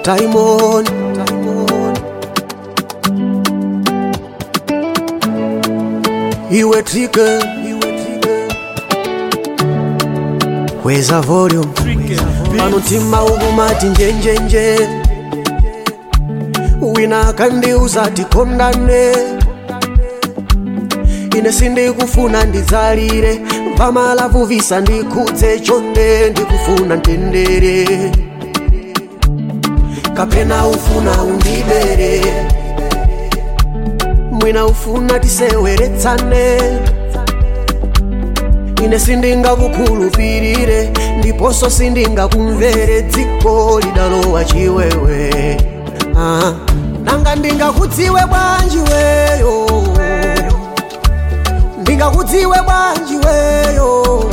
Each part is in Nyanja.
Diamond, Diamond. Iwe trigger, iwe trigger. Kweza volume, pano mtima ukumati njenjenje. Wina akandiuza tikondane, ine sindikufuna ndidzalire, pamalavu visa ndikhudze chonde ndikufuna mtendere. kapena ufuna undibere mwina ufuna tiseweretsane ine sindingakukhulupirire ndiponso sindingakumvere dziko lidalowa chiwewe ah. nanga ndingakudziwe bwanji weyo ndingakudziwe bwanji weyo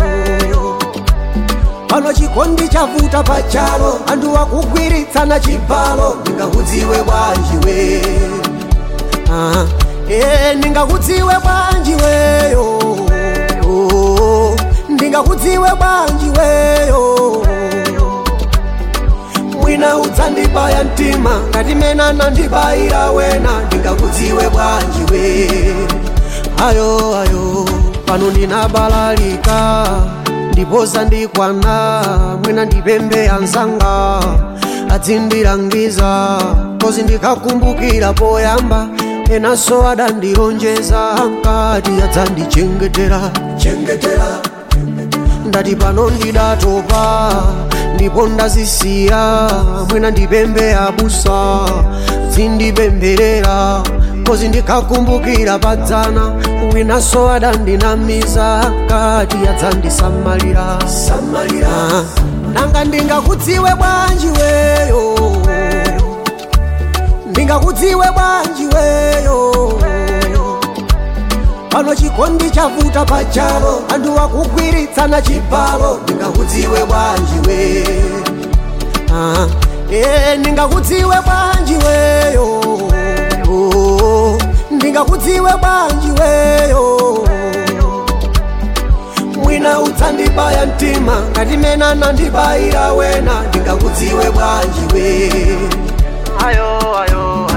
pano chikondi chavuta pachalo anthu akugwiritsana chibalo ndingakudziwe bwanji we ah, eh, ndingakudziwe bwanji weyo oh, ndingakudziwe bwanji weyo mwina udzandibaya mtima ngati mena nandibayira wena ndingakudziwe bwanji we ayo ayo pano ndinabalalika ndipoza ndikwana mwina ndipembe anzanga adzindilangiza kozi ndikakumbukira poyamba enanso adandilonjeza ankati adzandichengetera chengetera ndati pano ndidatopa ndipo ndazisiya mwina ndipembe abusa dzindipemberera kozi ndikakumbukira padzana winanso adandinamiza ankati adzandisamalira samalira nanga ndingakudziwe bwanji weyo ndingakudziwe bwanji weyo pano chikondi chavuta pachalo anthu akugwiritsana chibalo ndingakudziwe bwanji we ah, eh, ndingakudziwe bwanji weyo oh, ndingakudziwe bwanji weyo mwina udzandibaya mtima ngati mena nandibayira wena ndingakudziwe bwanji we ayo ayo